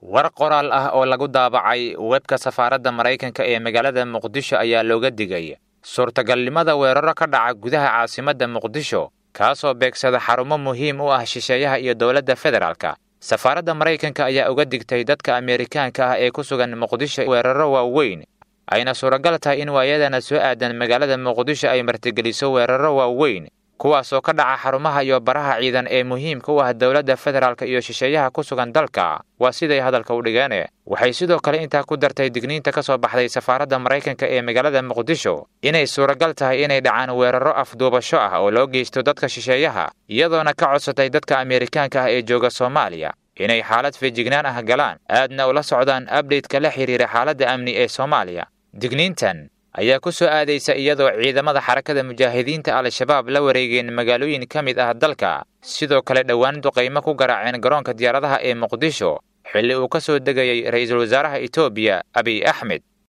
war qoraal ah oo lagu daabacay webka safaaradda maraykanka ee magaalada muqdisho ayaa looga digay suurtagalnimada weeraro ka dhaca gudaha caasimadda muqdisho kaasoo beegsada xarumo muhiim u ah shisheeyaha iyo dowladda federaalka safaaradda maraykanka ayaa uga digtay dadka ameerikaanka ah ee ku sugan muqdisho weeraro waaweyn ayna suuragal tahay in waayadana soo aadan magaalada muqdisho ay martigeliso weeraro waaweyn kuwaasoo ka dhaca xarumaha iyo baraha ciidan ee muhiimka u ah dowladda federaalka iyo shisheeyaha ku sugan dalka waa siday hadalka u dhigeen waxay sidoo kale intaa ku dartay digniinta ka soo baxday safaaradda maraykanka ee magaalada muqdisho inay suuragal tahay inay dhacaan weeraro afduubasho ah oo loo geysto dadka shisheeyaha iyadoona ka codsatay dadka ameerikaanka ah ee jooga soomaaliya inay xaalad feejignaan ah galaan aadna ula socdaan abdhaytka la xidhiira xaaladda amni ee soomaaliya digniintan ayaa ku soo aadaysa iyadoo ciidamada xarakada mujaahidiinta al-shabaab la wareegeen magaalooyin ka mid ah dalka sidoo kale dhowaan duqaymo ku garaaceen garoonka diyaaradaha ee muqdisho xilli uu ka soo degayay ra'iisul wasaaraha etoobiya abiy axmed